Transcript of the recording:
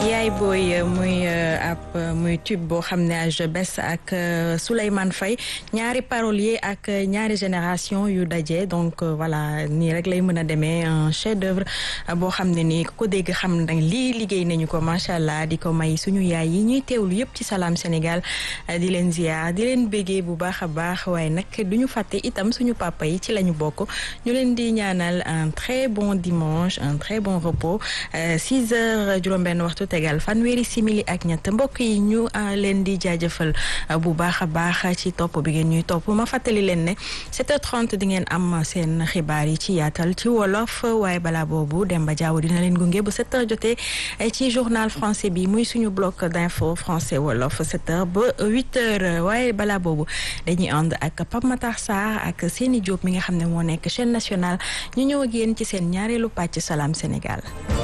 yaay booy muy ab muy tube boo xam ne age bes ak Souleymane Faye ñaari parolier ak ñaari génération yu daje donc voilà nii rek lay mën a demee un chef d'œuvre boo xam ne nii ko dégg xam ne lii liggéey nañu ko macha allah di ko may suñu yaay yi ñuy teewlu yëpp ci Salam Sénégal di leen ziar di leen béggee bu baax a baax waaye nag du ñu fàtte itam suñu papa yi ci la ñu bokk ñu leen di ñaanal un très bon dimanche un très bon repos 6 heures juróom-benn waxtu tegal fanweeri simili ak ñett mbokk yi ñu leen di jaajëfal bu baax a baax ci topp bi ngeen ñuy topp ma fàttali leen ne 7h30 di ngeen am seen xibaar yi ci yaatal ci wolof waaye balaa boobu Demba Diaw dina leen gunge bu 7h jotee ci journal français bi muy suñu bloc d'info français wolof 7h ba 8h waaye balaa boobu dañuy ànd ak Pape Matar Sarr ak Seni Diop mi nga xam ne moo nekk chaîne nationale ñu ñëw ak yéen ci seen ñaareelu pàcc Salam Sénégal.